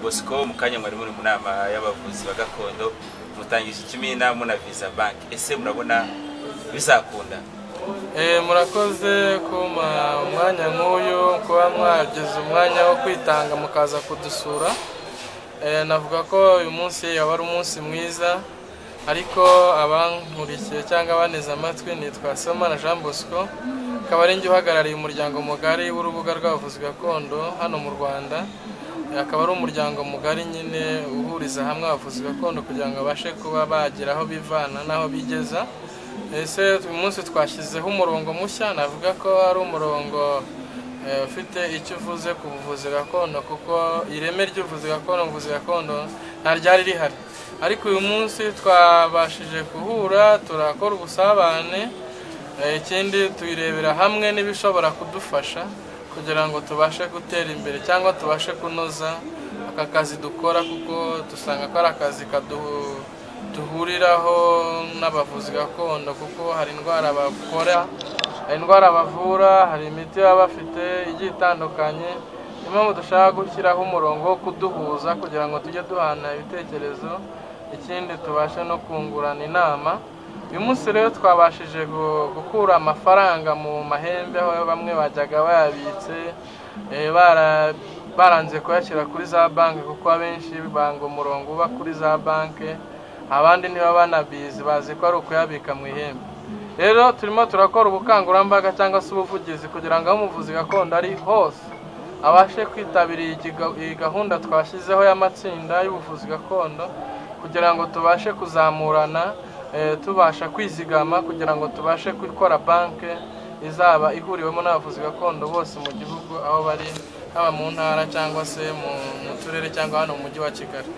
bosco mu kanya mwari muri mu nama y'abavuzi ba gakondo mutangije ikimina muna visa banki ese murabona bizakunda murakoze kuma umwanya nk'uyu kuba mwagize umwanya wo kwitanga mukaza kudusura navuga ko uyu munsi yaba ari umunsi mwiza ariko abankurikiye cyangwa abaneze amatwi nitwa Somana Jean Bosco akaba ari njye uhagarariye umuryango mugari w'urubuga rw'abavuzi gakondo hano mu Rwanda akaba ari umuryango mugari nyine uhuriza hamwe abavuzi gakondo kugira ngo babashe kuba bagira aho bivana n'aho bigeza ese uyu munsi twashyizeho umurongo mushya navuga ko ari umurongo ufite icyo uvuze ku buvuzi gakondo kuko ireme ry'ubuvuzi gakondo ubuvuzi gakondo nta ryari rihari ariko uyu munsi twabashije guhura turakora ubusabane ikindi tuyirebera hamwe n'ibishobora kudufasha kugira ngo tubashe gutera imbere cyangwa tubashe kunoza aka kazi dukora kuko dusanga ko ari akazi duhuriraho n'abavuzi gakondo kuko hari indwara bakora hari indwara bavura hari imiti baba bafite igiye itandukanye niyo mpamvu dushaka gushyiraho umurongo wo kuduhuza kugira ngo tujye duhana ibitekerezo ikindi tubashe no kungurana inama uyu munsi rero twabashije gukura amafaranga mu mahembe aho bamwe bajyaga bayabitse baranze kuyashyira kuri za banki kuko abenshi banga umurongo uba kuri za banki abandi niba banabizi bazi ko ari ukuyabika mu ihembe rero turimo turakora ubukangurambaga cyangwa se ubuvugizi kugira ngo aho umuvuzi gakondo ari hose abashe kwitabira iyi gahunda twashyizeho y'amatsinda y'ubuvuzi gakondo kugira ngo tubashe kuzamurana tubasha kwizigama kugira ngo tubashe gukora banki izaba ihuriwemo n'abavuzi gakondo bose mu gihugu aho bari haba mu ntara cyangwa se mu turere cyangwa hano mu mujyi wa kigali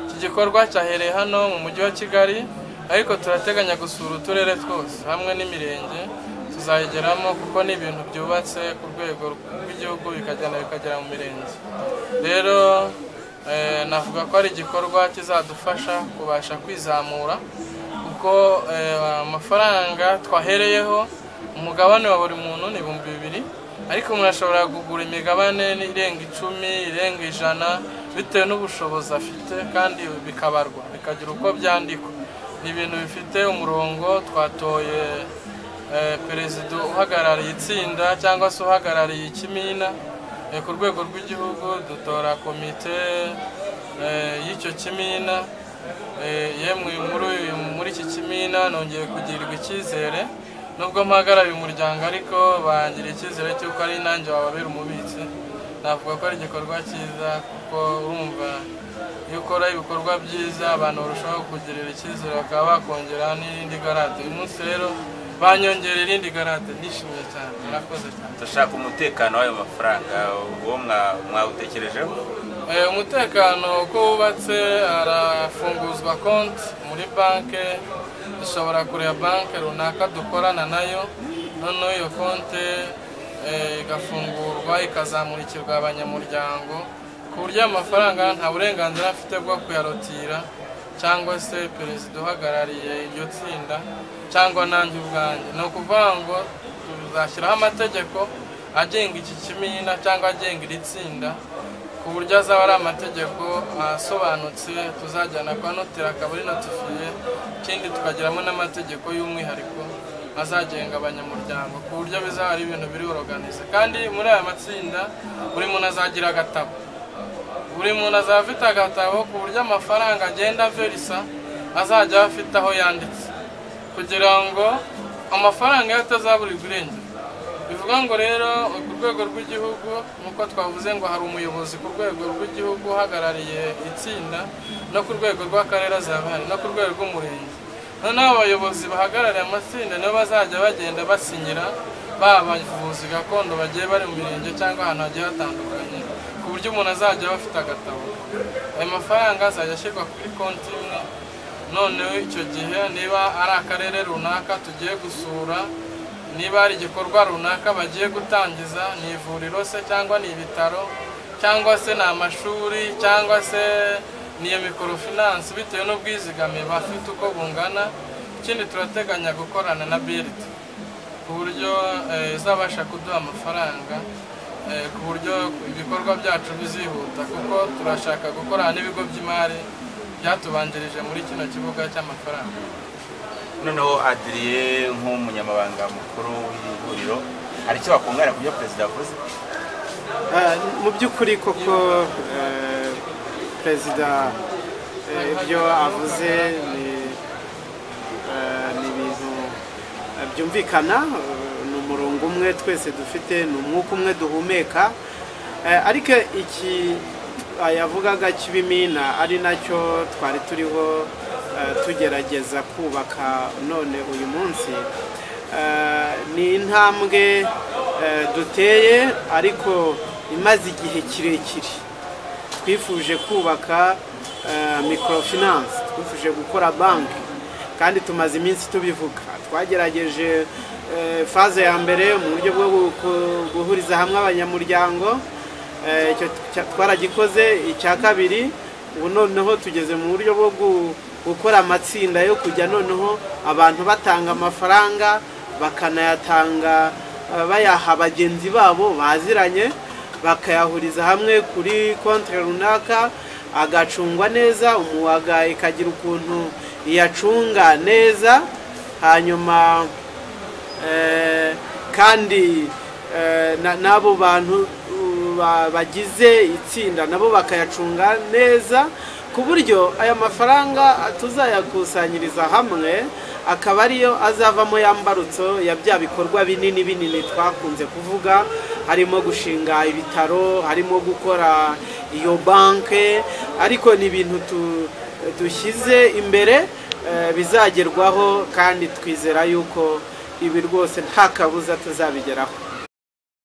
iki gikorwa cyahereye hano mu mujyi wa kigali ariko turateganya gusura uturere twose hamwe n'imirenge tuzayigeramo kuko ni ibintu byubatse ku rwego rw'igihugu bikagenda bikagera mu mirenge rero navuga ko ari igikorwa kizadufasha kubasha kwizamura kuko amafaranga twahereyeho umugabane wa buri muntu ni ibihumbi bibiri ariko umuntu ashobora kugura imigabane irenga icumi irenga ijana bitewe n'ubushobozi afite kandi bikabarwa bikagira uko byandikwa ni ibintu bifite umurongo twatoye perezida uhagarariye itsinda cyangwa se uhagarariye ikimina ku rwego rw'igihugu dutora komite y'icyo kimina yemwe muri iki kimina nongeye kugirirwa icyizere nubwo mpagarariye umuryango ariko bangira icyizere cy'uko ari nanjye wababera umubitsi navuga ko ari igikorwa cyiza kuko urumva iyo ukora ibikorwa byiza abantu barushaho kugirira icyizere bakaba bakongera n'irindi garade uyu munsi rero banyongera irindi garade nishimiye cyane murakoze cyane dushaka umutekano w'ayo mafaranga uwo mwawutekerejeho umutekano uko wubatse harafunguzwa konti muri banki dushobora kureba banki runaka dukorana nayo noneho iyo konti igafungurwa ikazamurikirwa abanyamuryango ku buryo amafaranga nta burenganzira afite bwo kuyarotira cyangwa se perezida uhagarariye iryo tsinda cyangwa nanjye ubwanjye ni ukuvuga ngo tuzashyiraho amategeko agenga iki kimina cyangwa agenga iri tsinda ku buryo azaba ari amategeko asobanutse tuzajyana kwa noteri akaba ari notifiye ikindi tukagiramo n'amategeko y'umwihariko azagenga abanyamuryango ku buryo bizaba ari ibintu biri buroganize kandi muri aya matsinda buri muntu azagira agatabo buri muntu azaba afite agatabo ku buryo amafaranga agenda verisa azajya afite aho yanditse kugira ngo amafaranga ye atazaburirwa irengero bivuga ngo rero ku rwego rw'igihugu nk'uko twavuze ngo hari umuyobozi ku rwego rw'igihugu uhagarariye itsinda no ku rwego rw'akarere azabahari no ku rwego rw'umurenge noneho abayobozi bahagarariye amatsinda nibo bazajya bagenda basinyira ba bavuzi gakondo bagiye bari mu mirenge cyangwa ahantu hagiye hatandukanye ku buryo umuntu azajya aba afite agatabo ayo mafaranga azajya ashyirwa kuri konti imwe noneho icyo gihe niba ari akarere runaka tugiye gusura niba hari igikorwa runaka bagiye gutangiza ni ivuriro se cyangwa ni ibitaro cyangwa se ni amashuri cyangwa se ni iyo mikorofinansi bitewe n'ubwizigame bafite uko bungana ikindi turateganya gukorana na biriti ku buryo izabasha kuduha amafaranga eh, ku buryo ibikorwa byacu bizihuta kuko turashaka gukorana n'ibigo by'imari byatubanjirije muri kino kibuga cy'amafaranga noneho adiriye nk'umunyamabanga mukuru w'iri huriro hari icyo wakungana ku byo perezida yavuze Ah, mu by'ukuri koko eh, perezida eh, ibyo avuze ni eh, ni ibintu eh, byumvikana eh, ni umurongo umwe twese dufite ni umwuka umwe duhumeka Eh, ariko iki yavugaga kibimina ari nacyo twari turiho eh, tugerageza kubaka none uyu munsi Eh, ni intambwe eh, duteye ariko imaze igihe kirekire twifuje kubaka eh, microfinance twifuje gukora banki kandi tumaze iminsi tubivuga twagerageje eh, faze ya mbere mu buryo bwo gu- ku- guhuriza hamwe abanyamuryango eh, icyo cya- twaragikoze icya kabiri ubu noneho tugeze mu buryo bwo gu- gukora amatsinda yo kujya noneho abantu batanga amafaranga bakanayatanga eh, bayaha bagenzi babo baziranye bakayahuriza hamwe kuri konti runaka agacungwa neza umuwaga ikagira ukuntu iyacunga neza hanyuma eh, kandi eh, na- n'abo bantu uh, ba- bagize itsinda nabo bakayacunga neza ku buryo aya mafaranga tuzayakusanyiriza hamwe akaba ariyo azavamo ya mbarutso ya bya bikorwa binini binini twakunze kuvuga harimo gushinga ibitaro harimo gukora iyo banke ariko ni ibintu tu- dushyize imbere eh, bizagerwaho kandi twizera yuko ibi rwose nta kabuza tuzabigeraho